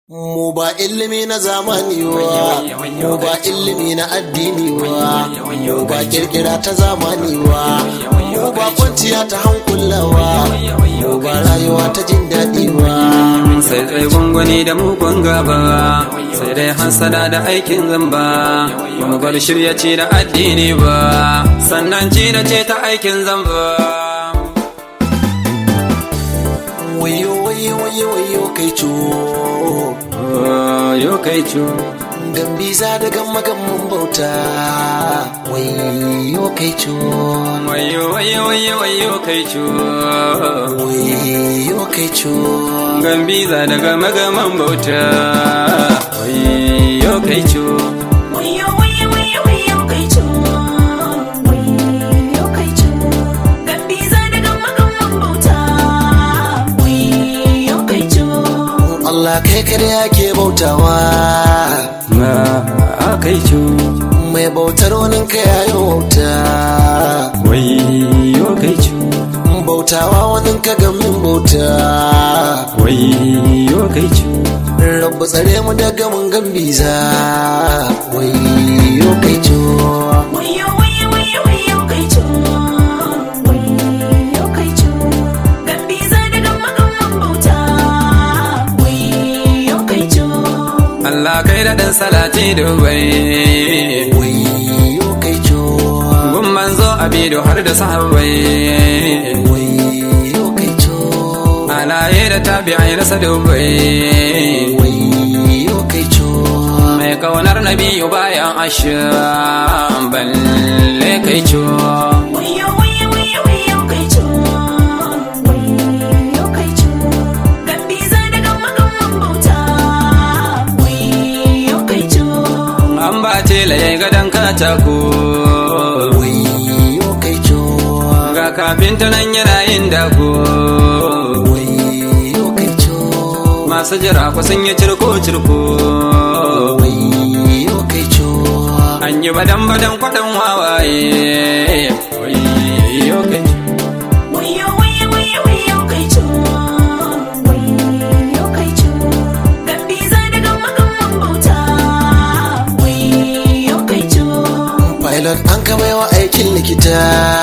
Mu ba ilimi na zamani wa, mu ba ilimi na addini wa, mu ba kirkira ta zamani wa, mu ba kwanciya ta hankulawa, mu ba rayuwa ta jin daɗi wa. sai dai gunguni da mugun gaba sai dai hansada da aikin zamba ba mu bar shirya ci da addini ba sannan ci da ce ta aikin zamba Wayo wayo wayo wayo kai co, yo kai cu gambiza da gamma gamman bauta. Wayo kai co, wayo wayo wayo wayo kai cu wayo kai co. gambiza daga magaman bauta wayo kai cu Wayo wayo wayo wayo kai co Wayo kai co Gambiza daga magamman bauta Wayo kai co Allah kai kada yake bautawa. ma kai cu mai bautar wani ka yayo wauta wayo kai cu bautawa wani ka gamin bauta wayo kai cu rabu tsare mu daga mun gambiza wayo kai co Wayo wayo wayo wayo kai co Wayo kai co Gambiza daga magamman bauta Wayo kai co Allah kai da ɗan salati dubai wayo kai co gun manzo abido har da sahabbai wayo kai co alaye da tabi'ai na sadubai wayo kai co mai kaunar nabiyu bayan ashirin balle kai cu Wayo wayo wayo wayo kai co Wayo kai co Gambiza daga magamman bauta Wayo kai co an ba tela ya gadon katako wayo kai co ga kafinta nan yana yin dako wayo kai co masu jira ku sun yi cirko-cirko wayo kai co an yi badan-badan kwaɗan wawaye wayo kai Wayo wayo wayo wayo kai co Wayo kai co Gambiza daga magamman bauta Wayo kai co pilot an ka baiwa aikin likita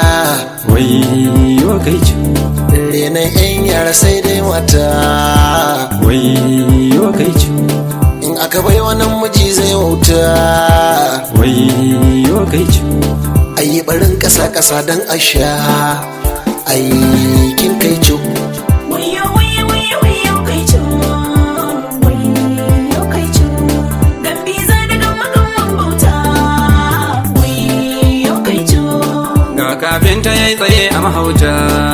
wayo kai cu renon yan yara sai dai mata wayo kai cu in aka bai wannan miji zai wauta wayo kai cu ayi barin kasa kasa don a sha aikin kai co Wayo wayo wayo wayo kai co Wayo kai co Gambiza daga magamman bauta Wayo kai co ga kafinta ya yi tsaye a mahauta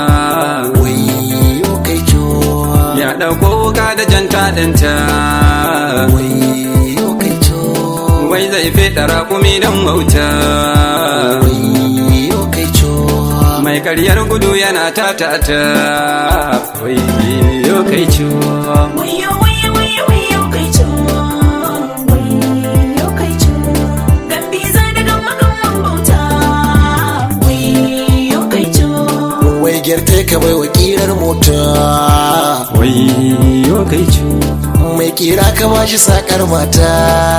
wayo kai co ya ɗauko wuka da jan taɗinta wayo kai co wai zai feɗa raƙumi don wauta wayo kai co mai karyar gudu yana tatata wayo kai cu Wayo wayo wayo wayo kai co Wayo kai co Gambiza daga magamman bauta Wayo kai co wai gyarta ka bai wa kirar mota wayo kai cu mai kira ka bashi sakar mata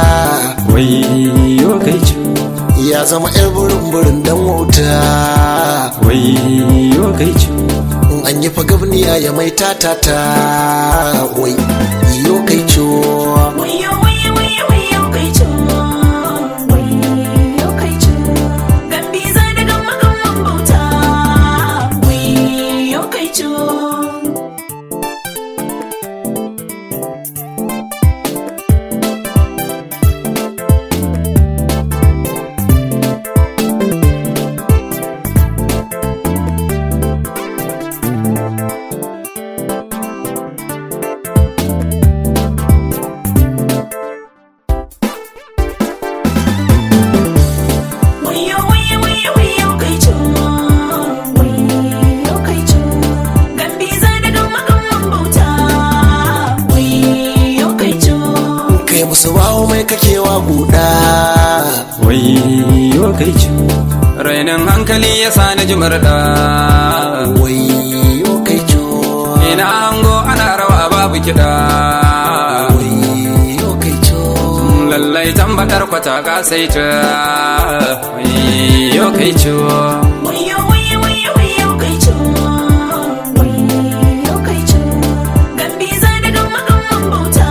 wayo kai cu ya zama yar burin burin dan wauta wayo kai cu in an yi fagabniya ya mai tatata wai yo kai co Wayo wayo wayo wayo kai co Wayo kai co Gambiza daga magamman bauta Wayo kai co Wayo wayo wayo wayo kai co Wayo kai co Gambiza daga magamman bauta Wayo kai co kai musu bawo mai kakewa guda wayo kai cu rainin hankali ya sa na ji murɗa wai yo kai co ina hango ana rawa babu kiɗa lallai tambakar kwata ka sai ta yo kai ciwo Wayo wayo wayo wayo kai co Wayo kai co Gambiza daga makamman bauta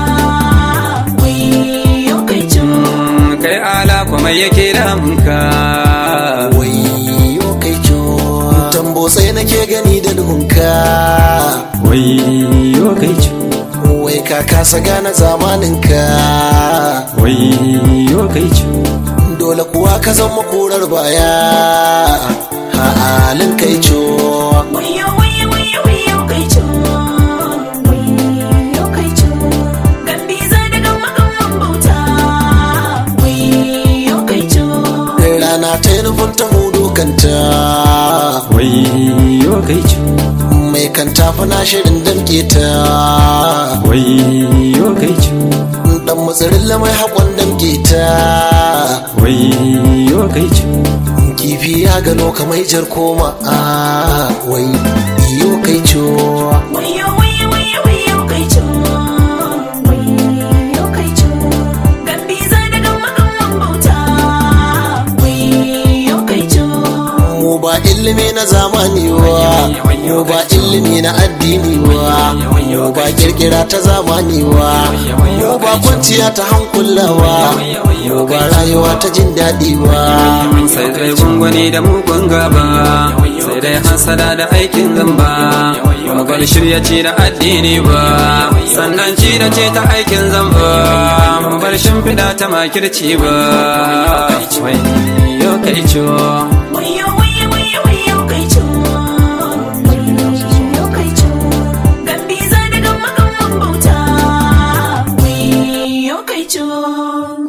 Wayo kai co kai ala kuma yake damunka wayo kai co tambo sai nake gani da duhunka wayo kai ciwo wai ka kasa gane zamaninka wayo kai ciwo dole kuwa ka zama korar baya a halin kai co Wayo wayo wayo wayo kai co Wayo kai co Gambiza daga makamman bauta Wayo kai co rana ta yi nufin ta hudu kanta wayo kai ciwo mai kanta fana shirin damke ta wayo kai ciwo dan matsirin lamai haƙon damke ta wayo kai ciwo kifi ya gano kamar jar koma a wai iyo kai co Wayo wayo wayo wayo kai co Wayo kai co Gambiza daga makamman bauta Wayo kai co mu ba ilimi na zamani wa mu ba ilimi na addini wa mu ba kirkira ta zamani wa mu ba kwanciya ta hankulawa mu ba rayuwa ta jin daɗi wa sai dai gungwani da mugun gaba sai dai hasada da aikin zamba ba bar shirya ci da addini ba sannan ci da ce ta aikin zamba ba bar shimfiɗa ta makirci ba wai yo kai ciwo Wayo wayo wayo wayo kai co Wayo kai co Gambiza daga makamman bauta Wayo kai co